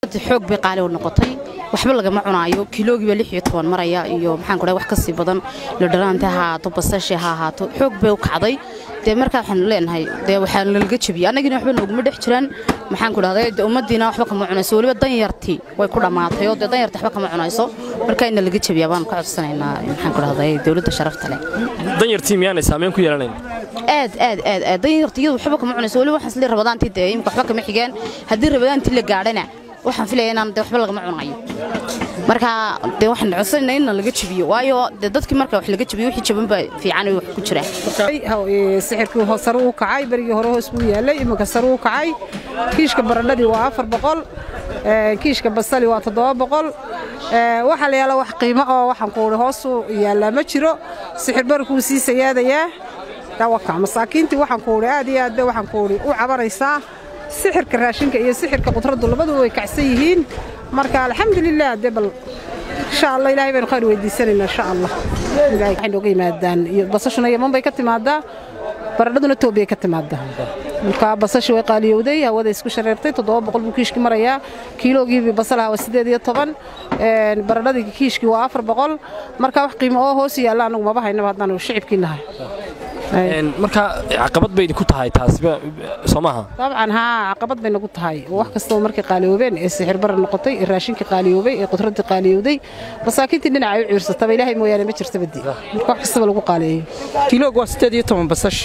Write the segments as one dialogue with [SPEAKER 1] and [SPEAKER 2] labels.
[SPEAKER 1] xoog bay qaali u noqotay waxba lagama cunaayo kiloogiiba lix iyo toban maraya iyo maxaan kudhahay wax ka sii badan lodhanaanta ha ahaato basashe ha ahaato xoog bay u kacday dee markaa waxaan leenahay dee waxaa nalaga jebiyey annagina waxba nooguma dhex jiraan maxaan ku dhahday dee ummaddiina waxba kama cunayso weliba danyartii way ku dhammaatay oo dee danyartii waxba kama cunayso markaa in nalaga jebiyaa baanu ka codsanaynaa maxaan ku dhahday dowladda sharafta leh
[SPEAKER 2] danyartii miyaanay saameyn ku yeelanayn
[SPEAKER 1] aad aad aad aad danyartii iyadu waxba kama cunayso weliba waxaan islee rabadaantii dee imika waxba kama xigeen haddii rabadaantii la gaadhana waxaan filaya inaan dee waxba lagama cunayo marka dee waxaan codsanayna in laga jebiyo waayo dee dadkii marka wax laga jebiyo wixii jaban baa fiican wax ku jira
[SPEAKER 3] sixirkii sare u kacay berigii hore hoos buu yaalay iminka sare u kacay kiishka baradhadii waa afar boqol kiishka basali waa toddoba boqol waxaa la yaala wax qiimo oo waxaan ku uhi hoosu yaallaa ma jiro sixir barkuu sii sayaadayaa dawaka masaakiintii waxaan ku uhi aad iyo aad bay waxaan ku uhi u cabanaysaa sixirka raashinka iyo sixirka qudraddu labaduba way kacsan yihiin marka alxamdulilah dee bal insha allah ilahay baynu khayr weydiisanaynaa insha allah ilahay waxay nooga yimaadaan iyo basashuna yaman bay ka timaadaa baradhaduna toobiyay ka timaadaa marka basashi way qaaliyowday hawada isku shareertay toddoba boqol buu kiishkii marayaa kiiloogiibii basalaha waa siddeed iyo toban baradhadii kiishkii waa afar boqol marka wax qiimo oo hoos yaalla anagu maba haynaba haddaanu shicibkii nahay
[SPEAKER 2] marka caqabad bay idinku tahay taasiba soo maaha
[SPEAKER 3] dabcan haa caqabad bay nagu tahay wax kastaba markay qaaliyoobeen ee sixir bara noqotay ee raashinkii qaaliyoobay ee qudraddii qaaliyowday masaakiintii dhinacay u ciirsataba ilaahay mooyaane ma jirta badi marka wax kastaba lagu qaaliyeeyo
[SPEAKER 4] kiiloog waa siddeed iyo toban basash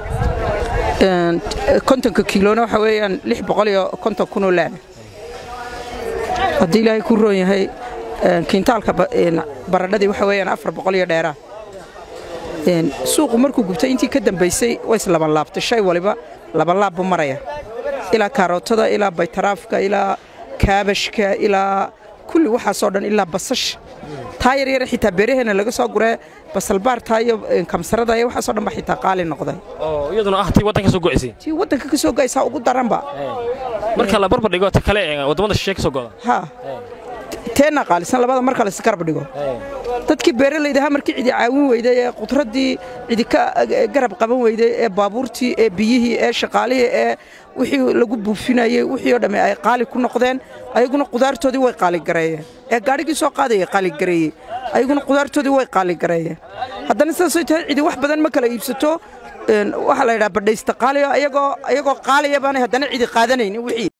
[SPEAKER 4] kontonka kiilona waxa weeyaan lix boqol iyo konton kunoo laana haddii ilaahay ku roon yahay kiintaalka baradhadii waxa weeyaan afar boqol iyo dheeraa suuqu markuu gubtay intii ka dambaysay way islabanlaabtay shay waliba labanlaab buu maraya ilaa kaarootada ilaa baytaraafka ilaa kaabashka ilaa kulli waxaasoo dhan ilaa basash taa yaryare xitaa beeraheena laga soo guree basalbaartaa iyo kamsarada iyo waxaasoo dhan ba xitaa qaali noqday
[SPEAKER 2] oo iyaduna ah tii waddanka soo go'aysay
[SPEAKER 4] tii waddanka ka soo gaysaa ugu daranba
[SPEAKER 2] marka la barbar dhigo ta kale ee waddamada shisheeye ka soo go'da
[SPEAKER 4] ha teenna qaalisan labada marka la isgarab dhigo dadkii beeralaydaha markii cidi caawin weyday ee qudraddii cidi ka garab qaban weyday ee baabuurtii ee biyihii ee shaqaalihii ee wixii lagu buufinayey wixii oo dhamme ay qaali ku noqdeen ayaguna qudaartoodii way qaaligareeyeen ee gaadhigii soo qaadayay qaaligareeyey ayaguna qudaartoodii way qaaligareeyeen haddana sidaasay tahay cidi wax badan ma kala iibsato waxaa la yidhaha badhaysta qaaliyo ayagoo ayagoo qaaliya baanay haddana cidi qaadanaynin wixii